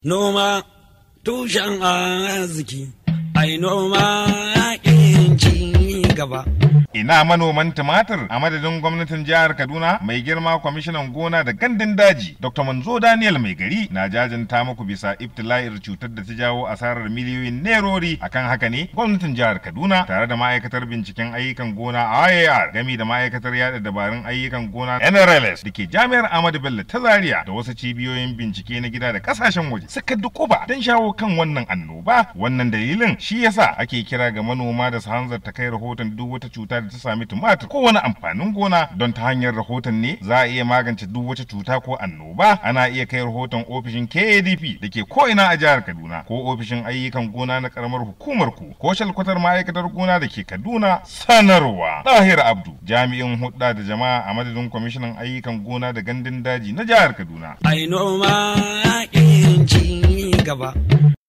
Noma tushen arziki, ai noma yaƙin ci gaba. Ina manoman tumatir a madadin gwamnatin jihar Kaduna mai girma kwamishinan gona da gandun daji Dr. Manzo Daniel mai gari na jajanta muku bisa ibtila'ir cutar da ta jawo asarar miliyoyin nerori akan haka ne gwamnatin jihar Kaduna tare da ma'aikatar binciken ayyukan gona IAR gami da ma'aikatar yada dabarun ayyukan gona NRLS da ke jami'ar Ahmadu Bello ta Zaria da wasu cibiyoyin bincike na gida da kasashen waje suka dukuba don shawo kan wannan annoba wannan dalilin shi yasa ake kira ga manoma da su hanzarta kai rahoton duk wata cuta da ta sami tumatir ko wani amfanin gona don ta hanyar rahoton ne za a iya magance duk wata cuta ko annoba ana iya kai rahoton ofishin KADP da ke ko'ina a jihar Kaduna ko ofishin ayyukan gona na karamar hukumar ku ko shalkwatar ma'aikatar gona da ke Kaduna sanarwa Dahir Abdu jami'in hudda da jama'a a madadin kwamishinan ayyukan gona da gandun daji na jihar Kaduna Ai noma yaƙin ci gaba.